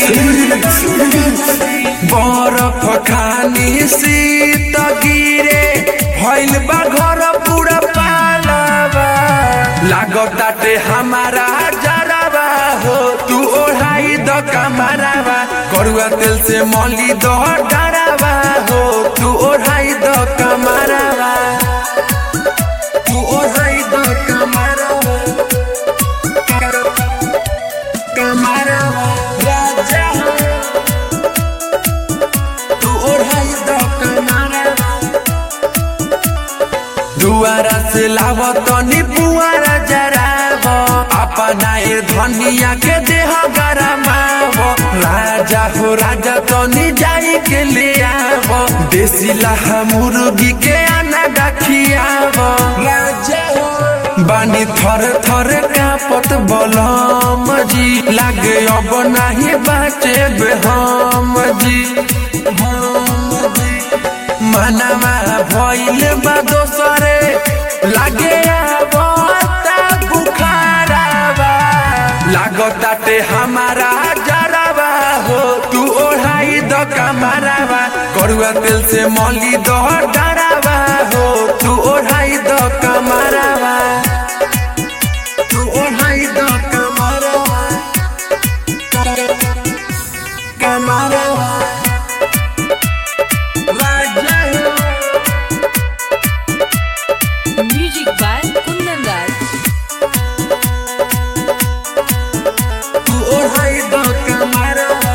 बरफ खानी शीत गिरे भइल बा घर पूरा पालावा लागताटे हमारा जरावा हो तू ओढ़ाई द कमरावा करुआ तेल से मौली द डरावा हो तू ओढ़ाई द कमरावा तू ओढ़ाई द कमरावा कमरावा राजा तू ओढ़ाई द कमरावा दुआरा से लाव तनी पुआरा जराब अपना ए धनिया के देह गरमाव राजा हो राजा तनी जाई के ले आव देसी लहा मुर्गी के आना डखियाव राजा हो बानी थर थर कापत बलम जी लागे अब नाही बाचे हम जी हम जी मनवा भइल बा दोसरे लागे आवता बुखारावा लागताटे हमारा जरावा हो तू ओढ़ाई द कमरावा करुआ तेल से मौली द डरावा हो तू ओढ़ाई द कमरावा तू ओढ़ाई द कमरावा कमरावा राजा हो Music by Kundan Das. तू ओढ़ाई द कमरावा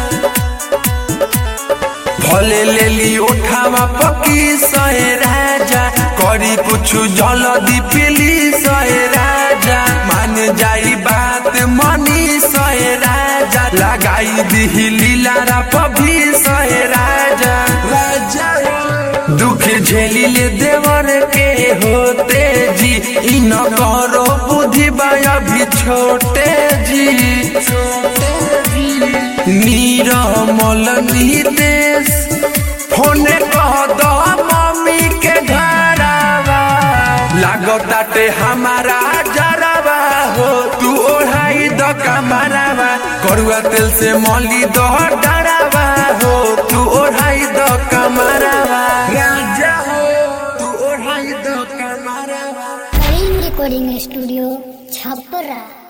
भले लेली उठावा पकी सहे राजा करी कुछ जल्दी पिली सहे राजा मान जाई बात मनी सहे राजा लगाई दिही लीलारा पभी सहे राजा राजा दुख झेली ले देवर के होते जी इन करो बुद्धि बाया भी छोटे जी छोटे जी नीरमल नीतेश होने कह दो मम्मी के घरावा लागताटे हमारा जरावा हो तू ओढ़ाई द कमरावा करुआ तेल से मौली द डरावा हो तू ओढ़ाई द कमरावा राजा हो तू ओढ़ाई द कमरावा करीम रिकॉर्डिंग स्टूडियो छपरा